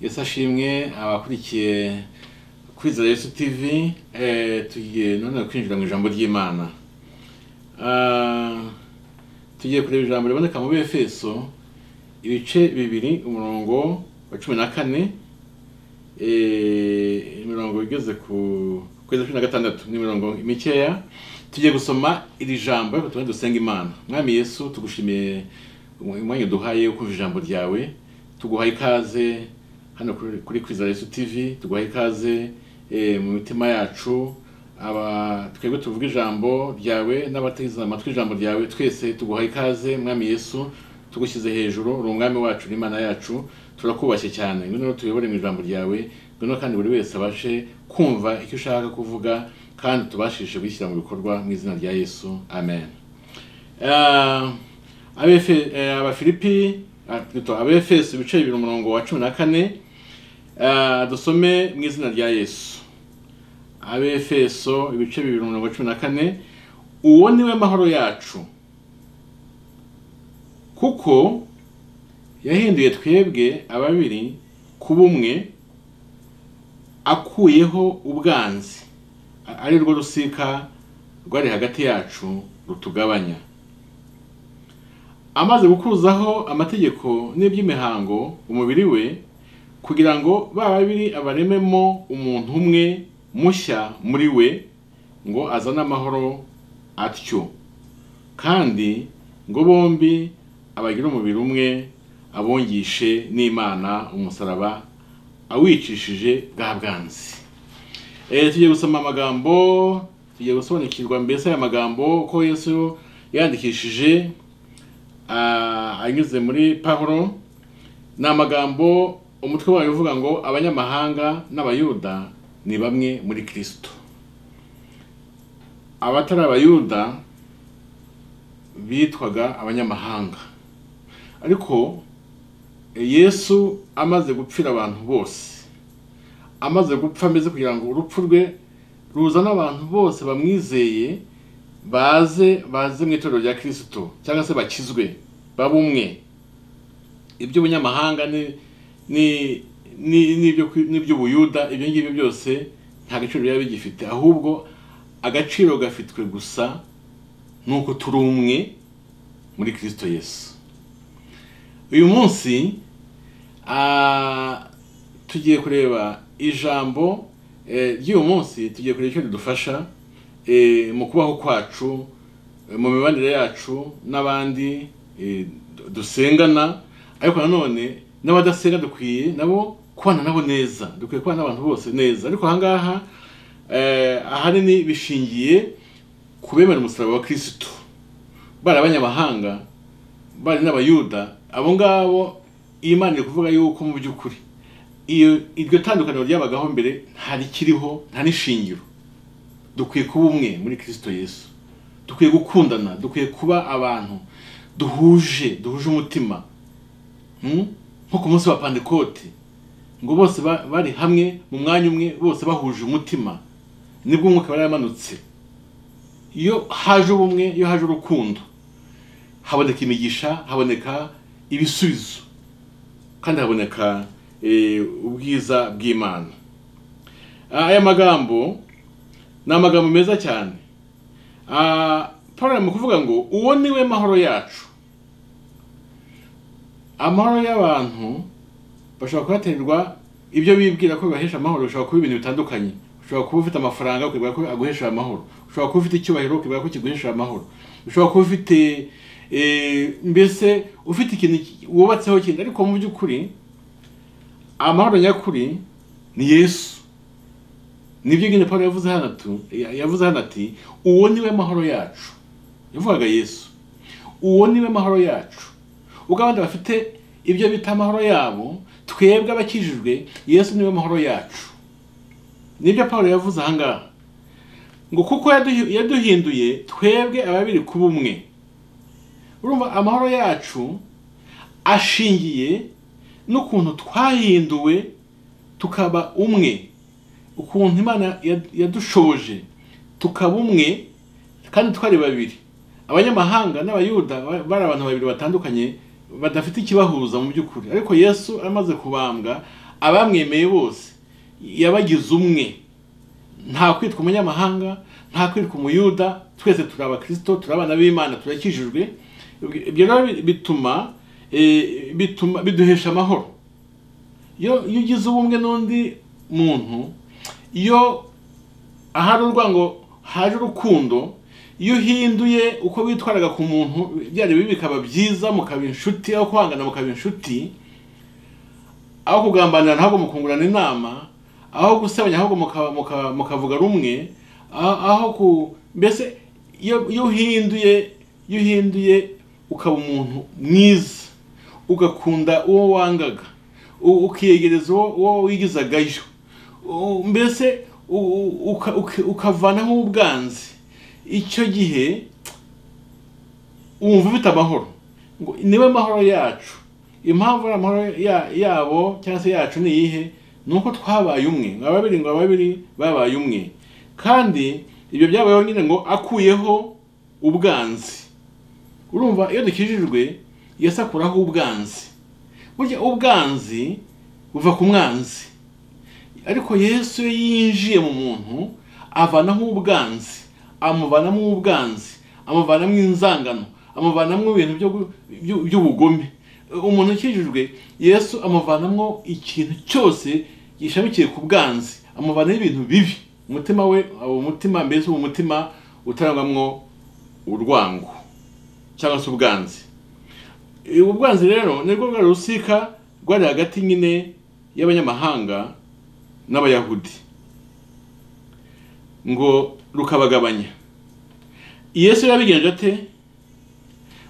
yose ashimwe abakurikiye kwizera yesu tivi tugiye none kwinjira mu ijambo ry'imana Ah, tugiye kureba ijambo riboneka mu befeso ibice bibiri umurongo wa cumi na kane eh, imirongo igeze ku kwezi cumi na gatandatu n'imirongo mikeya tugiye gusoma iri jambo ariko tubone dusenga imana mwami yesu tugushimiye umwanya duhaye wo kumva ijambo ryawe tuguhaye ikaze hano kuri- kuri kwizera yesu tivi tuguhaye ikaze eh, mu mitima yacu aba twebwe tuvuga ijambo ryawe n'abateze amatwi ijambo ryawe twese tuguhaye ikaze mwami yesu tugushyize hejuru uri umwami wacu n'imana yacu turakubashye cyane ngwino tuyobore mu ijambo ryawe ngwino kandi buri wese abashe kumva icyo ushaka kuvuga kandi tubashishe gushyira mu bikorwa mu izina rya yesu amen Ah, Abefe- eh, abafilipi ah, plutôt, abefeso ibice bibiri umurongo wa cumi na kane Ah, dusome mu izina rya yesu abefeso ibice bibiri umurongo wa cumi na kane uwo ni we mahoro yacu kuko yahinduye twebwe ababiri ku bumwe akuyeho ubwanzi a- ari rwo rusika rwari hagati yacu rutugabanya amaze gukuzaho amategeko n'iby'imihango umubiri we kugira ngo ba babiri abarememo umuntu umwe mushya muri we ngo azane amahoro atyo kandi ngo bombi abagire umubiri umwe abongishe n'imana umusaraba awicishije bwa bwanzi Eh, tugiye gusoma amagambo tugiye gusobanukirwa mbese aya magambo ko yesu yandikishije ah, anyuze muri pahuro ni amagambo umutwe wayo uvuga ngo abanyamahanga n'abayuda ni bamwe muri kristo abatari abayuda bitwaga abanyamahanga ariko eh, yesu amaze gupfira abantu bose amaze gupfa ameze kugira ngo urupfu rwe ruzane abantu bose bamwizeye baze baze mu itorero rya kirisito cyangwa se bakizwe babe umwe iby'ubunyamahanga ni ni ni- n'ibyo ku- n'iby'ubuyuda ibyo ngibyo byose nta gaciro biba bigifite ahubwo agaciro gafitwe gusa nuko turi umwe muri kirisito yesu uyu munsi ah, tugiye kureba ijambo eh, ry'uyu munsi tugiye kureba icyo ridufasha eh, mu kubaho kwacu eh, mu mibanire yacu n'abandi eh, du- dusengana ariko nanone n'abadasenga dukwiye nabo kubana nabo neza dukwiye kubana n'abantu bose neza ariko ahangaha eh, ahanini bishingiye ku bemera umusaraba wa kirisitu bari abanyamahanga bari n'abayuda abo ngabo imana iri kuvuga yuko mu by'ukuri iyo iryo tandukaniro ryabagaho mbere nta rikiriho nta n'ishingiro dukwiye kuba umwe muri kirisito yesu dukwiye gukundana dukwiye kuba abantu duhuje duhuje umutima Mm? nko ku munsi wa pandekote ngo bose ba- bari hamwe mu mwanya umwe bose bahuje umutima nibwo umwuka wari yamanutse iyo haje ubumwe iyo haje urukundo haboneka imigisha haboneka ibisubizo kandi haboneka eh, ubwiza bw'imana Ah, aya magambo ni amagambo meza cyane Ah, paul ari mu kuvuga ngo uwo ni we mahoro yacu amahoro y'abantu bashobora kubaterwa ibyo bibwira ko bibahesha amahoro bishobora kuba ibintu bitandukanye ushobora kuba ufite amafaranga ukibwira ko aguhesha amahoro ushobora kuba ufite icyubahiro ukibwira ko kiguhesha amahoro ushobora kuba ufite eh, mbese ufite ikintu ki- wubatseho kindi ariko mu by'ukuri amahoro nyakuri ni yesu nibyo nyine paul yavuze hano tu- yavuze hano ati uwo niwe mahoro yacu yavugaga yesu uwo niwe mahoro yacu ubwo abandi bafite ibyo bita amahoro yabo twebwe abakijijwe yesu niwe mahoro yacu nibyo paul yavuze ahangaha ngo kuko yaduhi- yaduhinduye twebwe ababiri kuba umwe urumva amahoro yacu ashingiye n'ukuntu twahinduwe tukaba umwe ukuntu imana yad- yadushoboje tukaba umwe kandi twari babiri abanyamahanga n'abayuda ba- bari abantu babiri batandukanye badafite ikibahuza mu by'ukuri ariko yesu amaze kubambwa abamwemeye bose yabagize umwe nta kwitwa umunyamahanga nta kwitwa umuyuda twese turi abakirisito turi abana b'imana turakijijwe ibyo rero bituma eh, bituma biduhesha amahoro iyo iyo ugize ubumwe n'undi muntu iyo ahari urwango haje urukundo iyo uhinduye uko witwaraga ku muntu byari bibi bikaba byiza mukaba inshuti aho kwangana mukaba inshuti aho kugambanira ntabwo mukungurana inama aho gusebanya ahubwo muka- muka- mukavuga rumwe aho aho ku mbese iyo iyo uhinduye iyo uhinduye ukaba umuntu mwiza ugakunda uwo wangaga u- ukiyegereza uwo uwo wigizagayo u- mbese u- u- uka- uka- ukavanaho ubwanzi icyo gihe wumva ufite amahoro ngo niwe mahoro yacu impamvu ari amahoro ya- yabo cyangwa se yacu ni iyihe ni uko twabaye umwe ngo ababiri ngo ababiri babaye umwe kandi ibyo byabayeho nyine ngo akuyeho ubwanzi urumva iyo dukijijwe yesu akuraho ubwanzi burya ubwanzi buva ku mwanzi ariko yesu iyo yinjiye mu muntu avanamo ubwanzi amuvanamo ubwanzi amuvanamo inzangano amuvanamo ibintu byo gu- byu- by'ubugome umuntu ukijijwe yesu amuvanamo ikintu cyose gishamikiye ku bwanzi amuvanaho ibintu bibi umutima we uwo mutima mbese uwo mutima utarangwamo urwango cyangwa se ubwanzi Eh, ubu bwanzi rero ni rwo rwari rusika rwari hagati nyine y'abanyamahanga n'abayahudi ngo rukabagabanya yesu yabigenje ate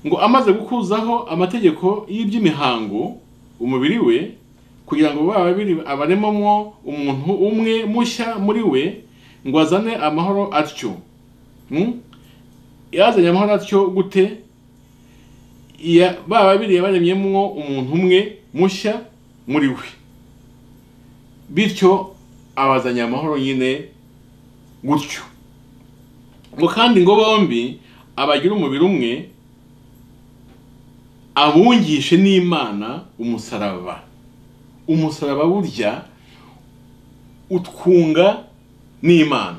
ngo amaze gukuzaho amategeko y'iby'imihango umubiri we kugira ngo ba babiri abaremomwo umuntu umwe mushya muri we ngo azane amahoro atyo Hmm? yazanye amahoro atyo gute Ya- ba babiri yabaremyemwo umuntu umwe mushya muri we bityo abazanye amahoro nyine gutyo ngo kandi ngo bombi abagira umubiri umwe abungishe n'imana umusaraba umusaraba burya utwunga n'imana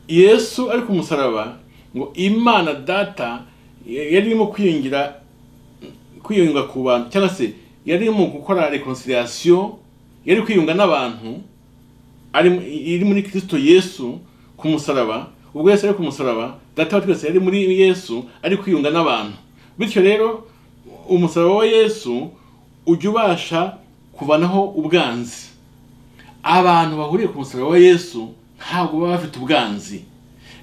yesu ari ku musaraba ngo imana data yari irimo kwiyungira kwiyunga ku bantu cyangwa se yari mu gukora reconciliation yari kwiyunga n'abantu ari mu- iri muri Kristo Yesu ku musaraba ubwo Yesu ari ku musaraba data wa twese yari muri Yesu ari kwiyunga n'abantu bityo rero umusaraba wa Yesu ujya ubasha kuvanaho ubwanzi abantu bahuriye ku musaraba wa Yesu ntabwo baba bafite ubwanzi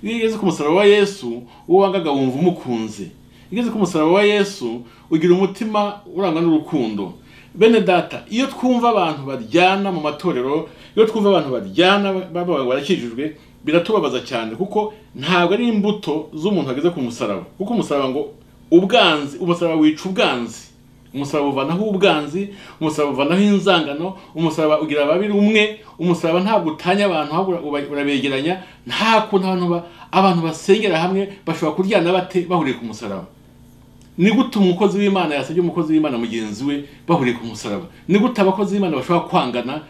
iyo ugeze ku musaraba wa Yesu uwo wangaga wumva umukunze iyo ugeze ku musaraba wa Yesu ugira umutima urangwa n'urukundo bene data iyo twumva abantu baryana mu matorero iyo twumva abantu baryana baba barakijijwe biratubabaza cyane kuko ntabwo ari imbuto z'umuntu ageze ku musaraba kuko umusaraba ngo ubwanzi umusaraba wica ubwanzi umusaraba uvanaho ubwanzi umusaraba uvanaho inzangano umusaraba ugira ababiri umwe umusaraba ntabwo utanya abantu ahubwo uba- urabegeranya nta kuntu abantu ba- abantu basengera hamwe bashobora kuryana bate bahuriye ku musaraba ni gute umukozi w'imana yasabye umukozi w'imana mugenzi we bahuriye ku musaraba ni gute abakozi b'imana bashobora kwangana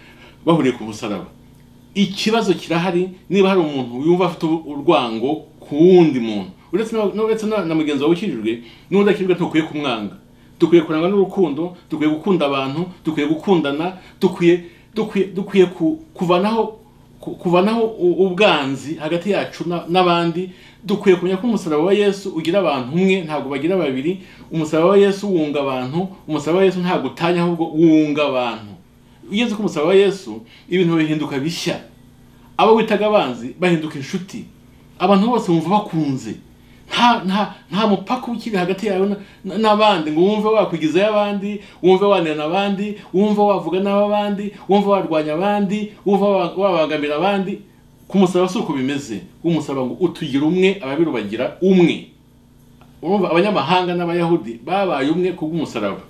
bahuriye ku musaraba ikibazo kirahari niba hari umuntu yumva afite urwango ku wundi muntu uretse na- uretse na na mugenzi wawe ukijijwe n'udakijijwe ntukwiye kumwanga dukwiye kurangwa n'urukundo dukwiye gukunda abantu dukwiye gukundana dukwiye dukwiye dukwiye ku- kuvanaho ku- kuvanaho u- ubwanzi hagati yacu na- n'abandi dukwiye kumenya ko umusaraba wa Yesu ugira abantu umwe ntabwo bagira babiri umusaraba wa Yesu wunga abantu umusaraba wa Yesu ntabwo utanya ahubwo wunga abantu ugeze ku musaraba wa Yesu ibintu bihinduka bishya abo witaga abanzi bahinduka inshuti abantu bose bumva bakunze nta nta nta mupaka ukiri hagati yawe na- na- n'abandi ngo wumve wakwigizayo abandi wumve wanena abandi wumve wavuga n'abandi wumve warwanya abandi wumve wa- wabangamira abandi ku musaraba si uko bimeze umusaraba ngo utugira umwe ababiri ubagira umwe urumva abanyamahanga n'abayahudi babaye umwe kubw'umusaraba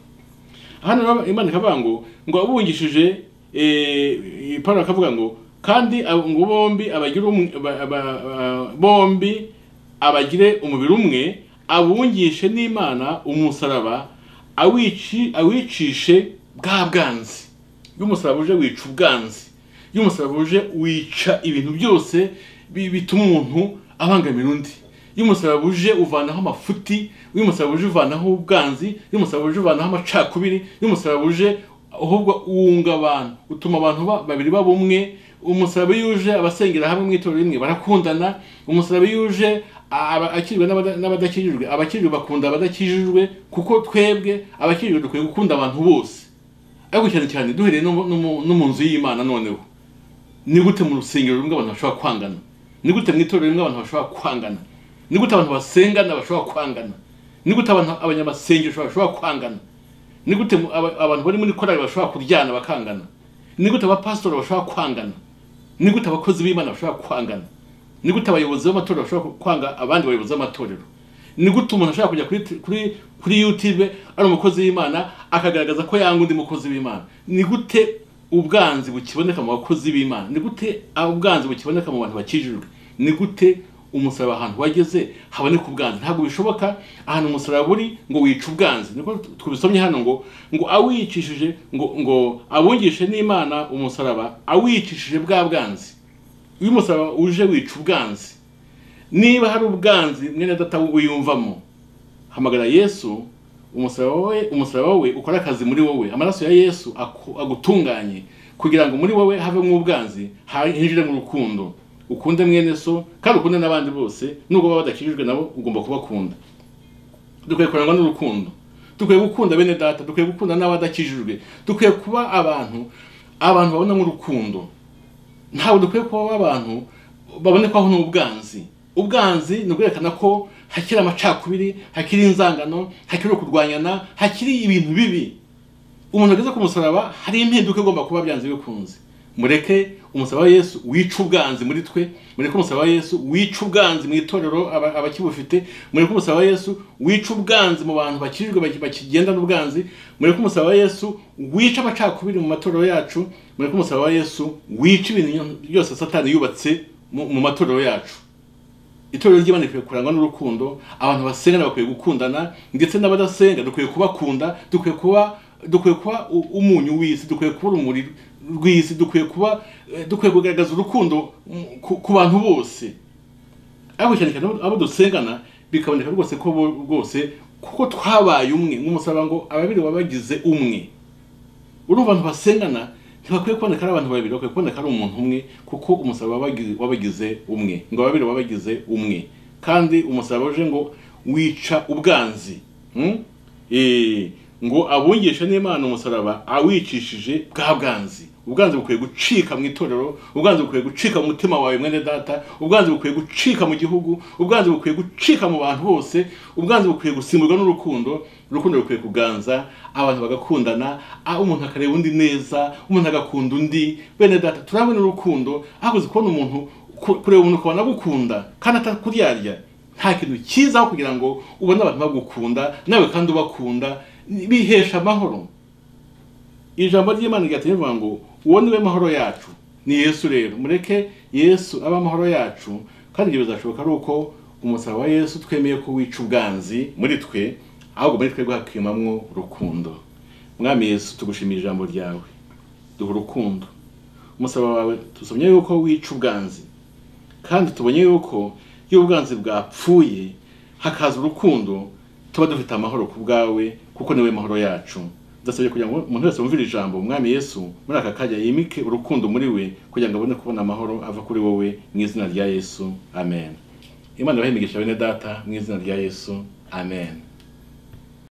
hano rero imana ikavuga ngo ngo abungishije eh, pawulo akavuga ngo kandi abo- ngo bombi abagira umwe- ba- ba- ba- bombi abagire umubiri umwe abungishe n'imana umusaraba awici awicishe bwa bwanzi iyo umusaraba uje wica ubwanzi iyo umusaraba uje wica ibintu byose bi- bituma umuntu abangamira undi iyo umusaraba uje uvanaho amafuti iyo umusaraba uje uvanaho ubwanzi iyo umusaraba uje uvanaho amacakubiri iyo umusaraba uje ahubwo wunga abantu utuma abantu ba- babiri baba umwe umusaraba iyo uje abasengera hamwe mu itorero rimwe barakundana umusaraba iyo uje aba- akijijwe n'abada- n'abadakijijwe abakijijwe bakunda abadakijijwe kuko twebwe abakijijwe dukwiye gukunda abantu bose ariko cyane cyane duhereye no mu- no mu- no mu nzu y'imana noneho ni gute mu rusengero rumwe abantu bashobora kwangana ni gute mu itorero rimwe abantu bashobora kwangana ni gute abantu basengana bashobora kwangana ni gute abantu abanyamasengesho bashobora kwangana ni gute mu- aba- abantu bari muri korali bashobora kuryana bakangana ni gute abapasitori bashobora kwangana ni gute abakozi b'imana bashobora kwangana ni gute abayobozi b'amatorero bashobora kwanga abandi bayobozi b'amatorero ni gute umuntu ashobora kujya kuri kuri kuri youtube ari umukozi w'imana akagaragaza ko yanga undi mukozi w'imana ni gute ubwanzi bukiboneka mu bakozi b'imana ni gute ubwanzi bukiboneka mu bantu bakijijwe ni gute umusaraba ahantu wageze haboneka ubwanzi ntabwo bishoboka ahantu umusaraba uri ngo wica ubwanzi niko tubisomye hano ngo ngo awicishije ngo ngo abungishe n'imana umusaraba awicishije bwa bwanzi iyo umusaraba uje wica ubwanzi niba hari ubwanzi mwene data wiyumvamo hamagara yesu umusaraba we umusaraba we ukore akazi muri wowe amaraso ya yesu aku- agutunganye kugira ngo muri wowe havemo ubwanzi ha- hinjire mu rukundo ukunde mwene so kandi ukunde n'abandi bose nubwo baba badakijijwe nabo ugomba kubakunda dukwiye kurangwa n'urukundo dukwiye gukunda bene data dukwiye gukunda n'abadakijijwe dukwiye kuba abantu abantu babona mu rukundo ntabwo dukwiye kuba abantu babonekwaho n'ubwanzi ubwanzi ni ukwerekana ko hakiri amacakubiri hakiri inzangano hakiri kurwanyana hakiri ibintu bibi umuntu ageze ku musaraba hari impinduka igomba kuba byanze bikunze mureke umusaraba wa yesu wica ubwanzi muri twe mureke umusaraba wa yesu wica ubwanzi mu itorero aba- abakibufite mureke umusaraba wa yesu wica ubwanzi mu bantu bakijijwe baki- bakigenda n'ubwanzi mureke umusaraba wa yesu wica amacakubiri mu matorero yacu mureke umusaraba wa yesu wica ibintu byose satani yubatse mu mu matorero yacu itorero ry'imana rikwiye kurangwa n'urukundo abantu basengana bakwiye gukundana ndetse n'abadasenga dukwiye kubakunda dukwiye kuba dukwiye kuba u- umunyu w'isi dukwiye kuba urumuri rw'isi dukwiye kuba eh, dukwiye kugaragaza urukundo mm, ku ku bantu bose ariko cyane cyane abo- abo dusengana bikaboneka rwose ko bo rwose kuko twabaye umwe nk'umusaraba ngo ababiri baba bagize umwe urumva abantu basengana ntibakwiye kuboneka ari abantu babiri bakwiye kuboneka ari umuntu umwe kuko umusaraba wabagi- wabagize umwe ngo babiri wabagize umwe kandi umusaraba uje ngo wica ubwanzi hmm? Eh, ngo abungishe n'imana umusaraba awicishije bwa bwanzi ubwanzi bukwiye gucika mu itorero ubwanzi bukwiye gucika mu mutima wawe mwene data ubwanzi bukwiye gucika mu gihugu ubwanzi bukwiye gucika mu bantu bose ubwanzi bukwiye gusimburwa n'urukundo urukundo rukwiye kuganza abantu bagakundana ah, umuntu akareba undi neza umuntu agakunda undi bene data turabona urukundo hakuze kubona umuntu ku- kureba umuntu ukabona agukunda kandi atakuryarya nta kintu cyiza kugira ngo ubone abantu bagukunda nawe kandi ubakunda ni- bihesha amahoro ijambo ry'imana ryateye rivuga ngo uwo niwe mahoro yacu ni yesu rero mureke yesu abe amahoro yacu kandi ibyo bizashoboka ari uko umusaraba wa yesu twemeye ko wica ubwanzi muri twe ahubwo muri twebwe hakimamwo urukundo mwami yesu tugushimira ijambo ryawe duha urukundo umusaraba wawe tusomye yuko wica ubwanzi kandi tubonye yuko iyo ubwanzi bwapfuye hakaza urukundo tuba dufite amahoro ku bwawe kuko niwe mahoro yacu ndasabye kugira ngo umuntu wese wumvira ijambo umwami yesu muri aka kanya yimike urukundo muri we kugira ngo abone kubona amahoro ava kuri wowe mu izina rya yesu amen imana ibahe imigisha bene data mu izina rya yesu amen